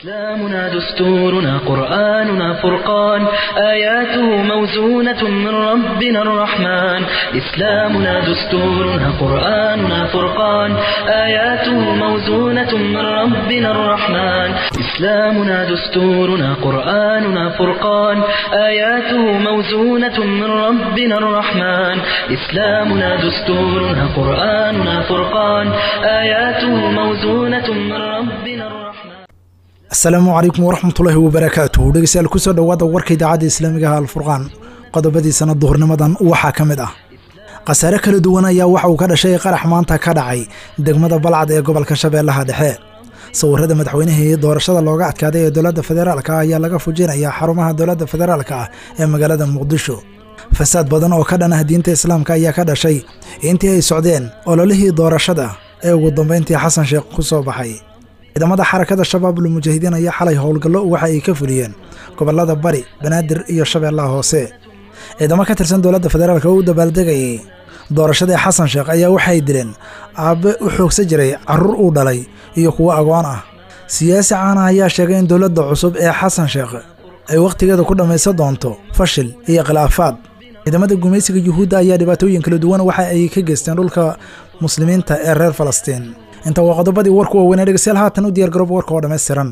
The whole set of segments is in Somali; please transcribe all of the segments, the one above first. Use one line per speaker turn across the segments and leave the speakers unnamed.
إسلامنا دستورنا قرآننا فرقان آياته موزونة من ربنا الرحمن إسلامنا دستورنا قرآننا فرقان آياته موزونة من ربنا الرحمن إسلامنا دستورنا قرآننا فرقان آياته موزونة من ربنا الرحمن إسلامنا دستورنا قرآننا فرقان آياته موزونة من ربنا الرحمن
asalaamu calaykum waraxmatullaahi wabarakaatuh dhegeystayaal kusoo dhowaada warka idaacadda islaamiga ah alfurqaan qodobadiisana duhurnimadan waxaa ka mid ah khasaare kala duwan ayaa waxa uu ka dhashay qarax maanta ka dhacay degmada balcad ee gobolka shabeellaha dhexe sawirada madaxweynihii doorashada looga adkaaday ee dowladda federaalka ayaa laga fujinayaa xarumaha dowladda federaalka ah ee magaalada muqdisho fasaad badan oo ka dhan ah diinta islaamka ayaa ka dhashay intii ay socdeen ololihii doorashada ee ugu dambeyntii xasan sheekh ku soo baxay ciidamada xarakada shabaabul mujaahidiin ayaa xalay howlgallo waxa ay ka fuliyeen gobollada bari banaadir iyo shabeellaha hoose ciidamo ka tirsan dowladda federaalk oo u dabaaldegayay doorashadii xasan sheekh ayaa waxay dileen aabbe u xoogsan jiray carruur uu dhalay iyo kuwo agoon ah siyaasi caana ayaa sheegay in dowladda cusub ee xasan sheekh ay wakhtigeeda ku dhammaysan doonto fashil iyo khilaafaad ciidamada gumaysiga yuhuudda ayaa dhibaatooyin kala duwan waxa ay ka geysteen dhulka muslimiinta ee reer falastiin inta waa qodobadii warku waaweynee dhegeystayaal haatan u diyaar garoob warka oo dhammaystiran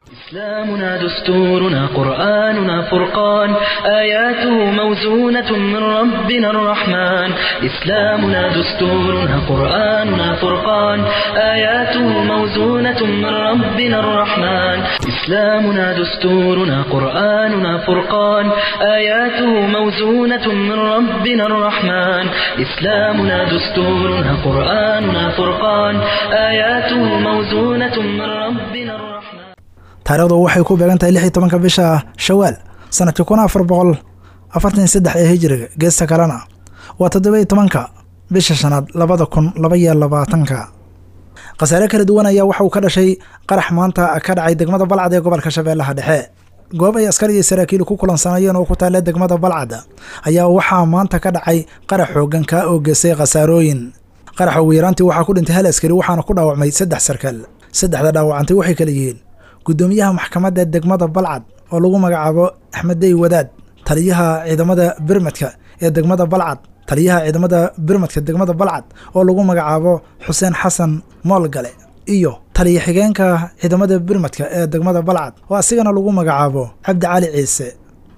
إسلامنا دستورنا قرآننا فرقان آياته موزونة من ربنا الرحمن إسلامنا دستورنا قرآننا فرقان آياته موزونة من ربنا الرحمن إسلامنا دستورنا قرآننا فرقان آياته موزونة من ربنا الرحمن إسلامنا دستورنا قرآننا فرقان آياته موزونة من ربنا الرحمن
taarikhdu waxay ku beegan tahay lix iyo tobanka bisha shawaal sanadkii kun afar boqol afartan iyo saddex ee hijiriga geesta kalena waa toddoba iyo tobanka bisha shanaad labada kun laba iyo labaatanka khasaare kala duwan ayaa waxa uu ka dhashay qarax maanta ka dhacay degmada balcad ee gobolka shabeellaha dhexe goob ay askar iyo saraakiil ku kulansanayeen oo ku taalla degmada balcad ayaa waxaa maanta ka dhacay qarax xoogan kaa oo geystay khasaarooyin qaraxa ugu yaraantii waxaa ku dhintay hal askari waxaana ku dhaawacmay saddex sarkaal saddexda dhaawacantay waxay kala yihiin guddoomiyaha maxkamadda degmada balcad oo lagu magacaabo axmed dey wadaad taliyaha ciidamada birmadka ee degmada balcad taliyaha ciidamada birmadka degmada balcad oo lagu magacaabo xuseen xasan moolgale iyo taliya xigeenka ciidamada birmadka ee degmada balcad oo asigana lagu magacaabo cabdi cali ciise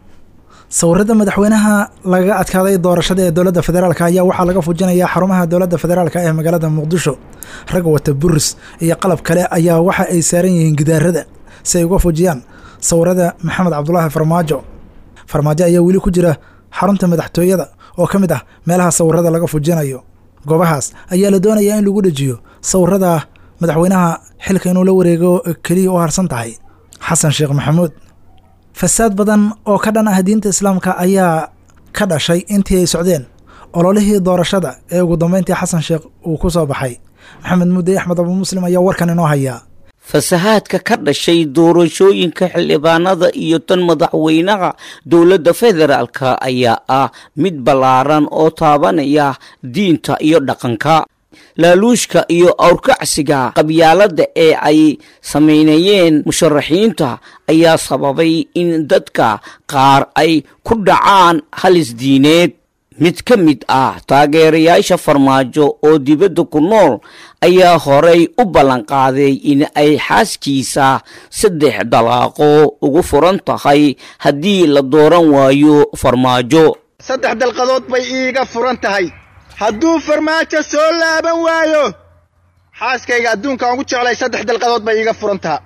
sawirada madaxweynaha laga adkaaday doorashada ee dowladda federaalk ayaa waxaa laga fujinayaa xarumaha dowladda federaalk ee magaalada muqdisho rag wata buris iyo qalab kale ayaa waxa ay saaran yihiin gidaarada si ay uga fujiyaan sawirada maxamed cabdulaahi farmaajo farmaajo ayaa weli ku jira xarunta madaxtooyada oo ka mid ah meelaha sawirada laga fujinayo goobahaas ayaa la doonayaa in lagu dhejiyo sawirada madaxweynaha xilka inuu la wareego keliya u harsan tahay xasan sheekh maxamuud fasaad badan oo ka dhan ah diinta islaamka ayaa ka dhashay intii ay socdeen ololihii doorashada ee ugu dambeyntii xasan sheekh uu ku soo baxay maxamed mudde axmed abu muslim ayaa warkan inoo hayaa
fasahaadka ka dhashay doorashooyinka xildhibaanada iyo tan madaxweynaha dowladda federaalka ayaa ah mid ballaaran oo taabanaya diinta iyo dhaqanka laaluushka iyo awrkacsiga qabyaaladda ee ay samaynayeen musharaxiinta ayaa sababay in dadka qaar ay ku dhacaan halis diineed mid ka mid ah taageerayaasha farmaajo oo dibadda ku nool ayaa horay u ballanqaaday in ay xaaskiisa saddex dalaaqo ugu furan tahay haddii la dooran waayo farmaajo
saddex dalqadood bay iiga furan tahay hadduu farmaajo soo laaban waayo xaaskayga adduunkaan ugu jeclay saddex dalqadood bay iiga furan taha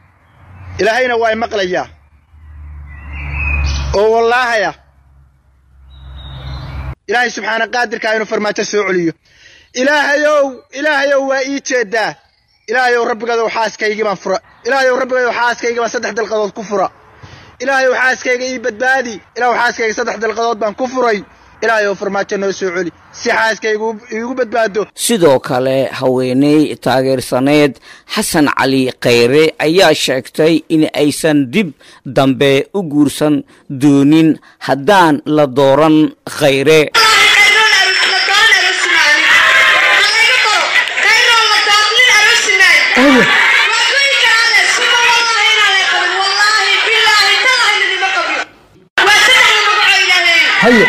ilaahayna waa y maqlayaa oo wallaahaya ilaahay subxaana qaadirkaa inuu farmaajo soo celiyo ilaahayow ilaahayow waa ii jeeddaa ilaahayow rabbigadow xaaskaygii baan fura ilaahayow rabbigadow xaaskaygii baan saddex dalqadood ku fura ilaahayow xaaskayga ii badbaadi ilaahow xaaskayga saddex dalqadood baan ku furay ilaahayow farmaajo noo soo celi si xaaskaygu iigu badbaado
sidoo kale haweeney taageersaneed xasan cali khayre ayaa sheegtay in aysan dib dambe u guursan doonin haddaan la dooran khayre
haye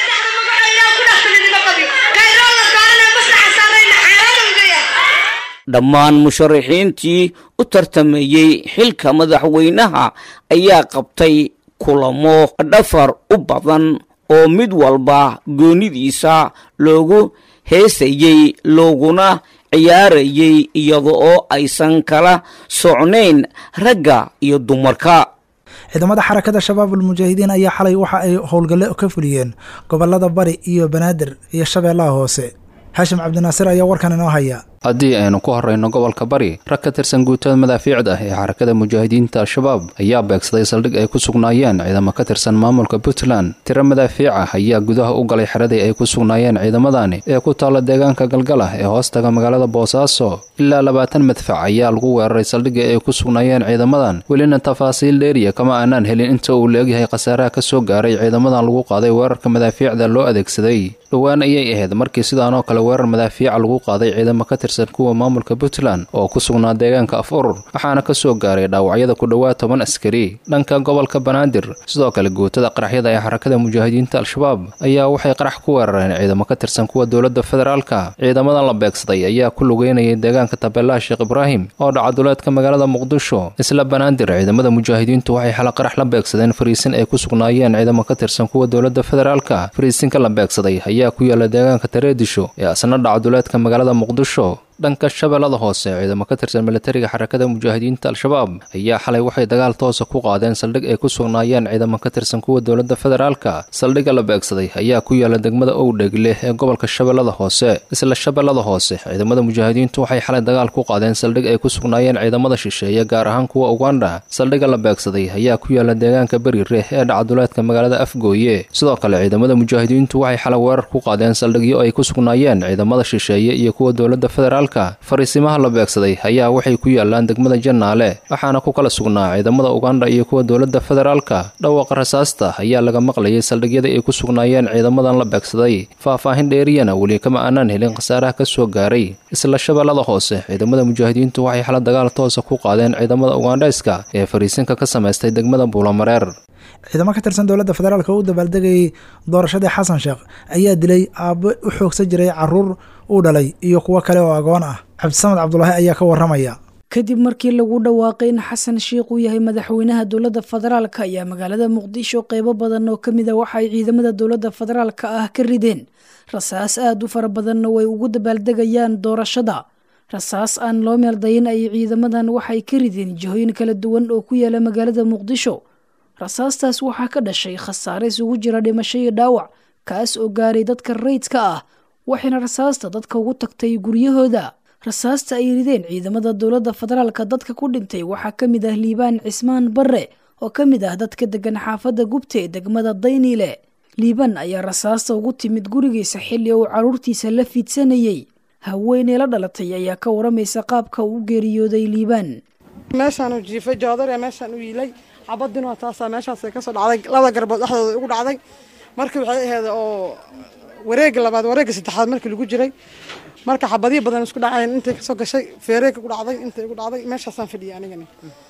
dhammaan musharaxiintii u tartamayey xilka madaxweynaha ayaa qabtay kulamo dhafar u badan oo mid walba goonidiisa loogu heesayey looguna ciyaarayey iyada oo aysan kala socnayn ragga iyo dumarka
ciidamada xarakada shabaab almujaahidiin ayaa xalay waxa ay howlgalle ka fuliyeen gobolada bari iyo banaadir iyo shabeellaha hoose haashim cabdinaasir ayaa warkan inoo haya
haddii aynu ku horrayno gobolka bari rag ka tirsan guutada madaafiicda ee xarakada mujaahidiinta al-shabaab ayaa beegsaday saldhig ay ku sugnaayeen ciidamo ka tirsan maamulka puntland tiro madaafiica ayaa gudaha u galay xeradii ay ku sugnaayeen ciidamadani ee ku taalla deegaanka galgalah ee hoostaga magaalada boosaaso ilaa labaatan madfac ayaa lagu weeraray saldhigii ay ku sugnaayeen ciidamadan welina tafaasiil dheeriya kama aanaan helin inta uu leegyahay khasaaraha ka soo gaaray ciidamadan lagu qaaday weerarka madaafiicda loo adeegsaday dhowaan ayay ahayd markii sidaanoo kale weerar madaafiica lagu qaaday ciidamo ka tirsan kuwa maamulka puntland oo ku sugnaa deegaanka af urur waxaana ka soo gaaray dhaawacyada ku dhowaad toban askari dhanka gobolka banaadir sidoo kale guutada qaraxyada ee xarakada mujaahidiinta al-shabaab ayaa waxay qarax ku weerareen ciidamo ka tirsan kuwa dowladda federaalka ciidamadan la beegsaday ayaa ku lugeynayay deegaanka tabeelaha sheekh ibraahim oo dhacaduleedka magaalada muqdisho isla banaadir ciidamada mujaahidiintu waxay xala qarax la beegsadeen fariisin ay ku sugnaayeen ciidamo ka tirsan kuwa dowladda federaalka fariisinka la beegsaday ayaa ku yaala deegaanka tareedisho ee asna dhacaduleedka magaalada muqdisho dhanka shabeellada hoose ciidamo ka tirsan militariga xarakada mujaahidiinta al-shabaab ayaa xalay waxay dagaal toosa ku qaadeen saldhig ay ku sugnaayeen ciidamo ka tirsan kuwa dowladda federaalka saldhigga la beegsaday ayaa ku yaala degmada owdhegle ee gobolka shabeellada hoose isla shabeellada hoose ciidamada mujaahidiintu waxay xalay dagaal ku qaadeen saldhig ay ku sugnaayeen ciidamada shisheeye gaar ahaan kuwa uganda saldhigga la beegsaday ayaa ku yaala deegaanka berireeh ee dhacaduleedka magaalada afgooye sidoo kale ciidamada mujaahidiintu waxay xalay weerar ku qaadeen saldhigyo ay ku sugnaayeen ciidamada shisheeye iyo kuwa dowladda federaalka fariisimaha la beegsaday ayaa waxay ku yaalaan degmada jannaale waxaana ku kala sugnaa ciidamada uganda iyo kuwa dowladda federaalka dhawaaqa rasaasta ayaa laga maqlayay saldhigyadii ay ku sugnaayeen ciidamadan la beegsaday faah-faahin dheeriyana weli kama aanaan helin khasaaraha ka soo gaaray isla shabeellada hoose ciidamada mujaahidiintu waxay xala dagaal toosa ku qaadeen ciidamada ugandhayska ee fariisinka ka samaystay degmada buulamareer
ciidamo ka tirsan dowladda federaalk oo u dabaaldegayay doorashadii xasan sheekh ayaa dilay aabbo u xoogsan jiray caruur uu dhalay iyo kuwo kale oo agoon ah cabdisamed cabdulaahi ayaa ka waramaya
kadib markii lagu dhawaaqay in xasan sheikh uu yahay madaxweynaha dowladda federaalka ayaa magaalada muqdisho qeybo badan oo ka mid a waxa ay ciidamada dowladda federaalka ah ka rideen rasaas aada u fara badanna way ugu dabaaldegayaan doorashada rasaas aan loo meeldayin ay ciidamadan waxay ka rideen jihooyin kala duwan oo ku yaala magaalada muqdisho rasaastaas waxaa ka dhashay khasaare isugu jira dhimasho iyo dhaawac kaas oo gaaray dadka rayidka ah waxayna rasaasta dadka ugu tagtay guryahooda rasaasta ay rideen ciidamada dowladda federaalka dadka ku dhintay waxaa ka mid ah liibaan cismaan barre oo ka mid ah dadka degan xaafadda gubta ee degmada dayniile liibaan ayaa rasaasta ugu timid gurigiisa xilli uu carruurtiisa la fiidsanayey haweeney la dhalatay ayaa ka waramaysa qaabka uu u geeriyooday liibaan
meeshaanu jiifay joodar ee meeshaan u yiilay xabadinoo taasaa meeshaasay kasoo dhacday labada garbood dhexdooda ugu dhacday markii waxay ahayd oo wareega labaad wareega saddexaad markii lagu jiray marka xabadihi badan isku dhaceen intay kasoo gashay feereega ku dhacday intay ugu dhacday meeshaasaan fadhiyay anigana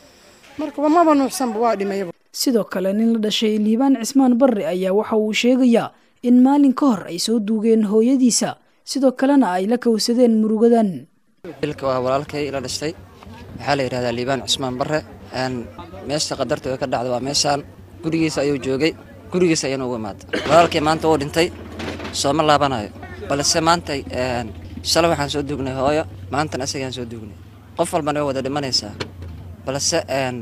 marka maba nuuxsanba waa dhimayaba
sidoo kale nin la dhashay liibaan cismaan barre ayaa waxa uu sheegayaa in maalin ka hor ay soo duugeen hooyadiisa sidoo kalena ay la kowsadeen murugadan
ilka waa walaalkay ila dhashtay waxaa la yidhahdaa liibaan cismaan barre meesha qadarta ka dhacda waa meeshaan gurigiisa ayuu joogay gurigiisa ayana ugu imaada walaalkay maanta uu dhintay sooma laabanayo balse maanta shalay waxaan soo duugnay hooyo maantana isagaan soo duugnay qof walbana way wada dhimanaysaa balse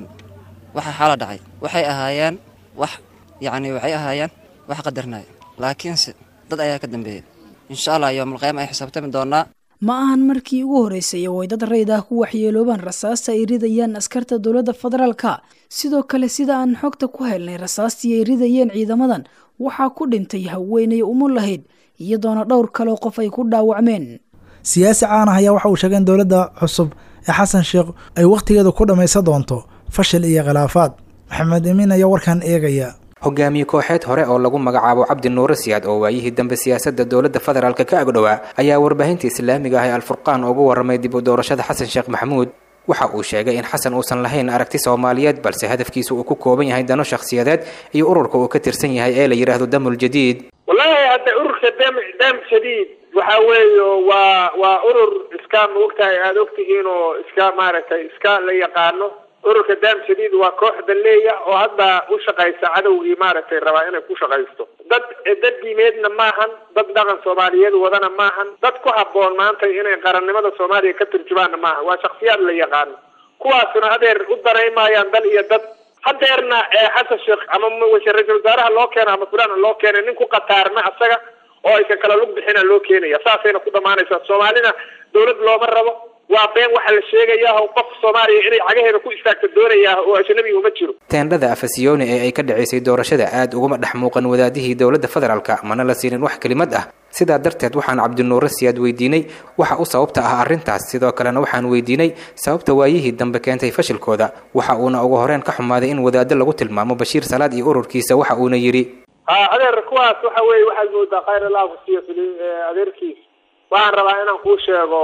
waxa xaala dhacay waxay ahaayeen wax yacni waxay ahaayeen wax qadarnaya laakiinse dad ayaa ka dambeeyey insha allah yoomalqiyaama ay xisaabtami doonaa
ma ahan markii ugu horreysay oo ay dad rayd ah ku waxyeeloobaan rasaasta ay ridayaan askarta dowladda federaalka sidoo kale sida aan xogta ku helnay rasaastii ay ridayeen ciidamadan waxaa ku dhintay haweenay umu lahayd iyadoona dhowr kaleo qof ay ku dhaawacmeen
siyaasi caan ah ayaa waxa uu sheegay in dowladda cusub ee xasan sheekh ay wakhtigeeda ku dhammaysan doonto fashil iyo khilaafaad maxamed emiin ayaa warkan eegaya
hogaamiye kooxeed hore oo lagu magacaabo cabdi nuure siyaad oo waayihii dambe siyaasadda dowladda federaalk ka agdhowaa ayaa warbaahinta islaamiga ah ee alfurqaan ugu warramay dib u doorashada xasan sheekh maxamuud waxa uu sheegay in xasan uusan lahayn aragti soomaaliyeed balse hadafkiisa uu ku kooban yahay dano shakhsiyadeed iyo ururka uu ka tirsan yahay ee la yidhaahdo damul jadiid
wallahi hadda ururka dam dam shadiid waxa weeye waa waa urur iska maogtahay aada ogtihiin oo iska maaragtay iska la yaqaano ururka dam shadiid waa koox daleeya oo hadda u shaqaysa cadowgii maaragtay rabaa inay ku shaqaysto dad dad diimeedna maahan dad dhaqan soomaaliyeed wadana maahan dad ku habboon maanta inay qarannimada soomaaliya ka turjumaanna maaha waa shaksiyaad la yaqaano kuwaasuna hadeer u daraymayaan dal iyo dad hadeerna xasan sheekh ama ra-isul wasaaraha loo keeno ama fulana loo keena nin ku qataarna asaga oo aysan kala lug bixina loo keenaya saasayna ku dhamaanaysaa soomaalina dawlad looma rabo waa been waxa la sheegayaa oo qof soomaaliya inay cagaheeda ku istaagta doonayaa oo ajnabi uma jiro
teendhada afasiyooni ee ay ka dhacaysay doorashada aad uguma dhex muuqan wadaadihii dowladda federaalka mana la siinin wax kelimad ah sidaa darteed waxaan cabdinuure siyaad weydiinay waxa u sababta ah arrintaas sidoo kalena waxaan weydiinay sababta waayihii dambe keentay fashilkooda waxa uuna ugu horeen ka xumaaday in wadaado lagu tilmaamo bashiir salaad iyo ururkiisa waxa uuna yidhi
ha adeer kuwaas waxa weeye waxaad moodaa khayr allah kusiiyo adeerkiis waxaan rabaa inaan kuu sheego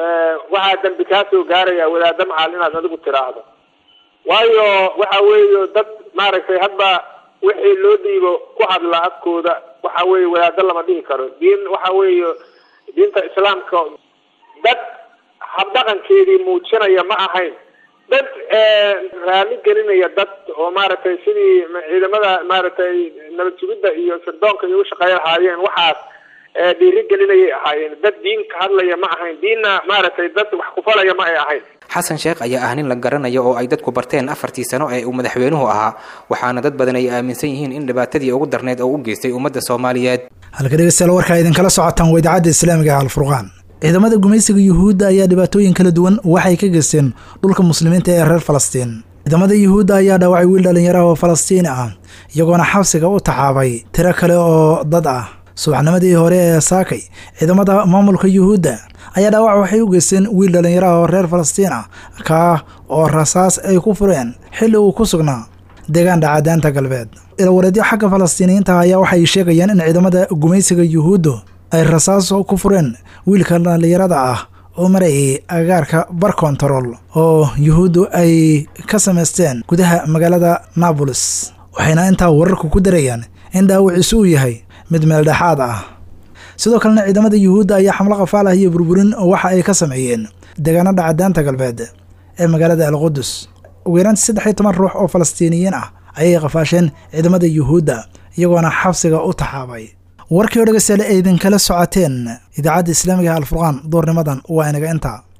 waxaa dambi kaa soo gaaraya wadaada macal inaad adigu tiraahdo waayo waxa weeye dad maaragtay hadba wixii loo dhiibo ku hadla afkooda waxa weeye wadaado lama dhihi karo diin waxa weeye diinta islaamka dad habdhaqankeedii muujinaya ma ahayn dad raali gelinaya dad oo maaragtay sidii ciidamada maaragtay nabad sugidda iyo sirdoonka iyo ushaqeeya lahaayeen waxaas dhiiri gelinayay ahaayeen dad diin ka hadlaya ma ahayn diinna maaragtay dad wax kufalaya ma ay ahayn
xasan sheekh ayaa ah nin la garanayo oo ay dadku barteen afartii sano ee uu madaxweynuhu ahaa waxaana dad badan ay aaminsan yihiin in dhibaatadii ugu darneyd oo u geystay ummadda soomaaliyeed
halka dhegeystayaal warkaa idinkala socotaan waa idaacadda islaamiga ah alfurqaan ciidamada gumaysiga yuhuudda ayaa dhibaatooyin kala duwan waxay ka geysteen dhulka muslimiinta ee reer falastiin ciidamada yuhuudda ayaa dhaawacay wiil dhallinyaraha oo falastiini ah iyagoona xabsiga u taxaabay tiro kale oo dad ah subaxnimadii hore ee saakay ciidamada maamulka yuhuudda ayaa dhaawac waxay u geysteen wiil dhallinyaraha oo reer falastiin ah kaa oo rasaas ay ku fureen xilli uu ku sugnaa deegaan dhacadaanta galbeed ilawareedyo xagga falastiiniyiinta ayaa waxay sheegayaan in ciidamada gumaysiga yuhuuddu ay rasaas ku fureen wiilka dhallinyarada ah oo marayay agagaarka bar kontarool oo yuhuuddu ay ka samaysteen gudaha magaalada naabolis waxayna intaa wararku ku darayaan in dhaawiciisu uu yahay mid meeldhexaad ah sidoo kalena ciidamada yuhuudda ayaa xamlo qafaal ah iyo burburin waxa ay ka sameeyeen deegaano dhacadaanta galbeed ee magaalada alqudus ugu yaraantii saddex iyo toban ruux oo falastiiniyiin ah ayay qafaasheen ciidamada yuhuudda iyagoona xabsiga u taxaabay warkii o dhegeystayaal ay idinkala socoteen idaacadda islaamiga alfurqaan doornimadan waa inaga intaa